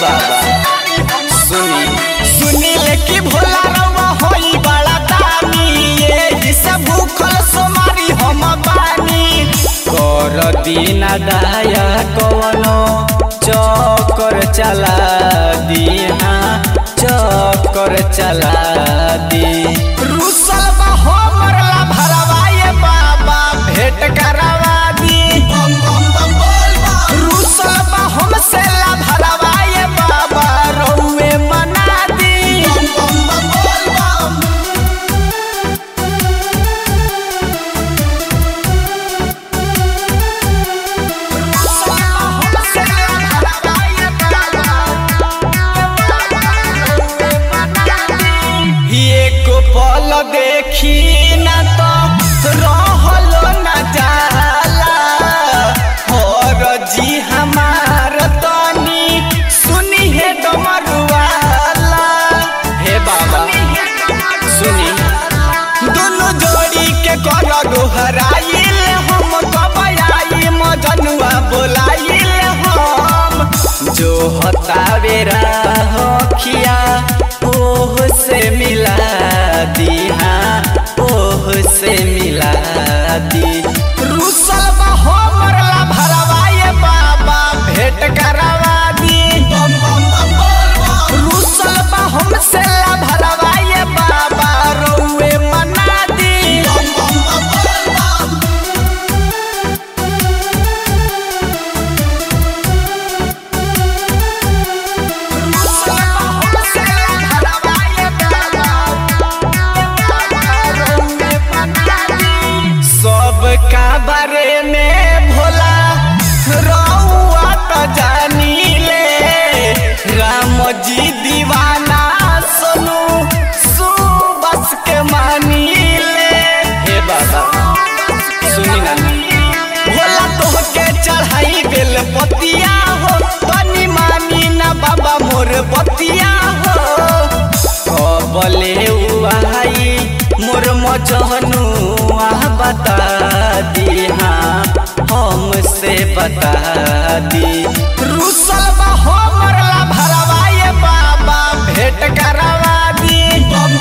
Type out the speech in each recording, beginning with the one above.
बाबा सुनी सुनी ले कि भोला रउआ होई बड़ा दानी ये जिसे भूखल सोमारी हम बानी कर दीना दाया कवनो चक्कर चला दी हाँ चक्कर चला दी रुसल बा हमर ला भरवाए बाबा भेंट करवा दी रुसल बा हमसे ला भरवाए बाबा रउए मना दी एक पल देखी ना तो रहल न जाला और जी हमार तनी सुनी है डमरुआला हे बाबा सुनी दोनों जोड़ी के कर गोहराइल हम कबयाई मजनुआ बोलाइल हम जो हतावे रखिया ओह से मिला दी हाँ ओह से मिला दी रुसल बा हमर ला भरवाए बाबा भेंट करवा दी रुसल बा हमसे ला भरवाए बाबा रउए मना दी सब का बारे में भोला रउआ तो जानी ले राम जी दीवाना सोनू सुबस के मानी ले हे बाबा सुनी ना भोला तोहके चढ़ाई बेल पतिया हो तनी मानी ना बाबा मोर बतिया हो कबले आई मोर मजनू बता दी हाँ हमसे बता दी रुसल बा हमर ला भरवाए बाबा भेंट करवा दी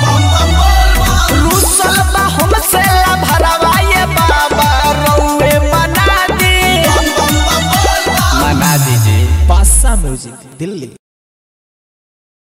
रुसल बा हमसे ला भरवाए बाबा रउए मना दी मना दीजिए पासा म्यूजिक दिल्ली